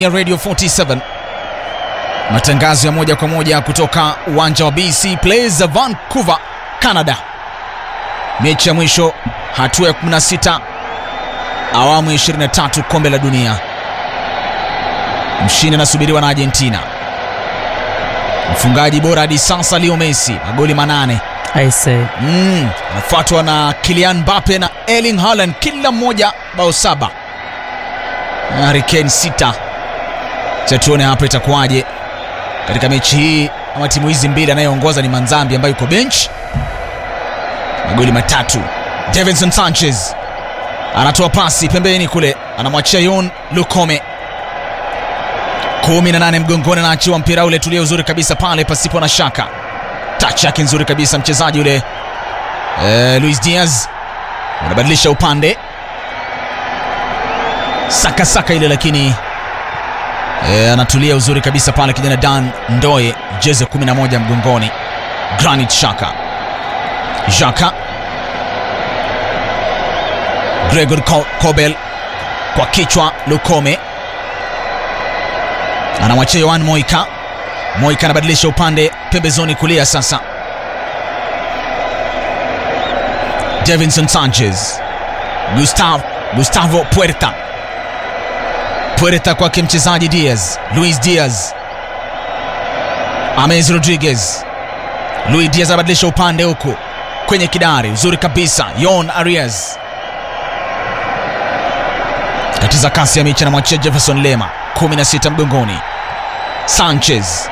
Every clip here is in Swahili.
ya Radio 47 matangazo ya moja kwa moja kutoka uwanja wa BC Plays Vancouver, Canada. Mechi ya mwisho hatua ya 16 awamu ya 23 kombe la dunia. Mshindi anasubiriwa na Argentina. Mfungaji bora hadi sasa Leo Messi, magoli manane. Aise, Mm, anafuatwa na Kylian Mbappe na Erling Haaland, kila mmoja bao saba. Harry Kane sita. Cha tuone hapa itakuwaje katika mechi hii, ama timu hizi mbili. Anayeongoza ni Manzambi ambaye yuko bench, magoli matatu. Davinson Sanchez anatoa pasi pembeni kule, anamwachia Yon Lukome, kumi na nane mgongoni, anaachiwa mpira ule, tulia uzuri kabisa pale, pasipo na shaka touch yake nzuri kabisa mchezaji yule eh, Luis Diaz anabadilisha upande saka saka ile, lakini eh, anatulia uzuri kabisa pale kijana Dan Ndoye, jeze 11 mgongoni. Granit Xhaka, Xhaka, Gregor Ko- Kobel kwa kichwa, Lukome anamwachia Yohan Moika Moika anabadilisha upande pembezoni kulia sasa. Davinson Sanchez, Gustavo, Gustavo Puerta, Puerta kwake mchezaji Diaz, Luis Diaz, Ames Rodriguez, Luis Diaz anabadilisha upande huku kwenye kidari, uzuri kabisa. Yon Arias katiza kasi ya mechi, anamwachia Jefferson Lema, 16 mgongoni. Sanchez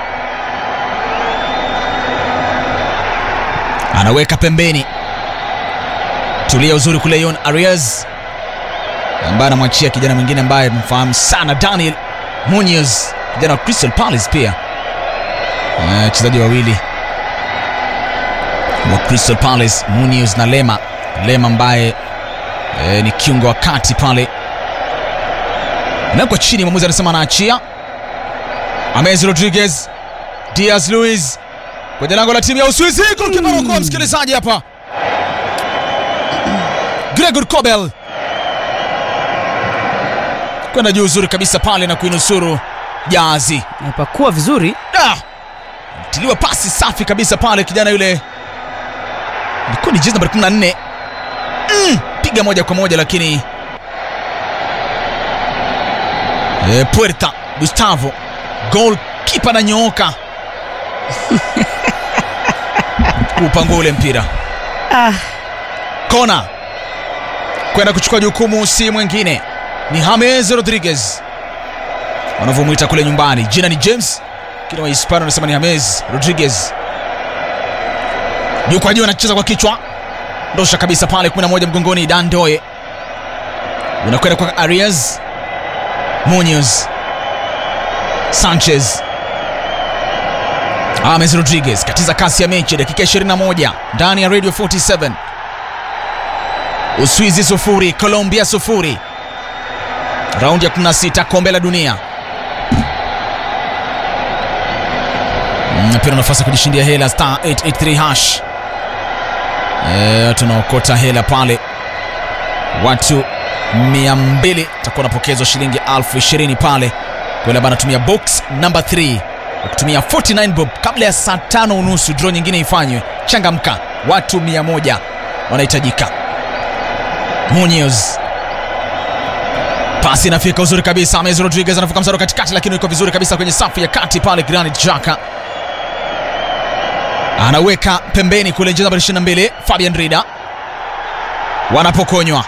anaweka pembeni, tulia uzuri kule. Yon Arias ambaye anamwachia kijana mwingine ambaye mfahamu sana, Daniel Munoz, kijana wa Crystal Palace pia, wachezaji wawili wa Crystal Palace, Munoz na Lema. Lema ambaye e, ni kiungo wa kati pale, nawekwa chini, mwamuzi anasema anaachia. Ames Rodriguez, Diaz Luis kwenye lango la timu ya Uswizi. Golkipa anaokoa msikilizaji hapa, Gregor Kobel kwenda juu uzuri kabisa pale na kuinusuru jazi. napakua vizuri. Ah! tiliwa pasi safi kabisa pale, kijana yule ilikuwa ni jezi nambari 14 mm, piga moja kwa moja, lakini e, Puerta Gustavo gol kipa na nyooka kupangua ule mpira Ah, kona kwenda kuchukua jukumu, si mwingine ni James Rodriguez wanavyomwita kule nyumbani. Jina ni James, kila Wahispania wanasema ni James Rodriguez. Juu kwa juu anacheza kwa kichwa, ndosha kabisa pale, 11 mgongoni. Dan Doye unakwenda kwa Arias Munoz, Sanchez, James Rodriguez katiza kasi ya mechi, dakika 21 ndani ya Radio 47 Uswizi sufuri, Colombia sufuri, raundi ya 16 kombe la dunia. Mm, Pia na nafasi ya kujishindia hela star 883 hash. Eh, tunaokota hela pale, watu 200 takuwa napokezwa shilingi elfu ishirini pale kwa yule ambaye anatumia box number 3 kwa kutumia 49 bob kabla ya saa tano unusu draw nyingine ifanywe. Changamka, watu 100 wanahitajika. Munoz pasi inafika uzuri kabisa. Ames Rodriguez anavuka msaro katikati, lakini yuko vizuri kabisa kwenye safu ya kati pale. Granit Xhaka anaweka pembeni kule, jezi nambari 22 Fabian Rida wanapokonywa.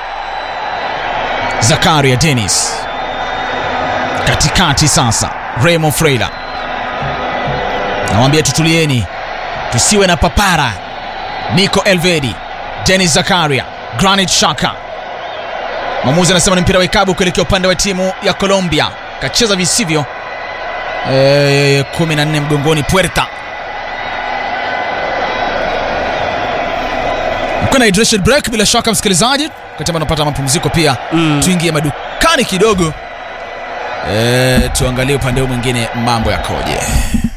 Zakaria Dennis katikati sasa, Remo Freila nawambia tutulieni, tusiwe na papara. Nico Elvedi, Dennis Zakaria, Granit Xhaka. Mwamuzi anasema ni mpira wa ikabu kuelekea upande wa timu ya Colombia, kacheza visivyo. E, 14 mgongoni. Puerta kuna hydration break bila shaka, msikilizaji, wakati ambao unapata mapumziko pia Mm. tuingie madukani kidogo, e, tuangalie upande huu mwingine mambo yakoje.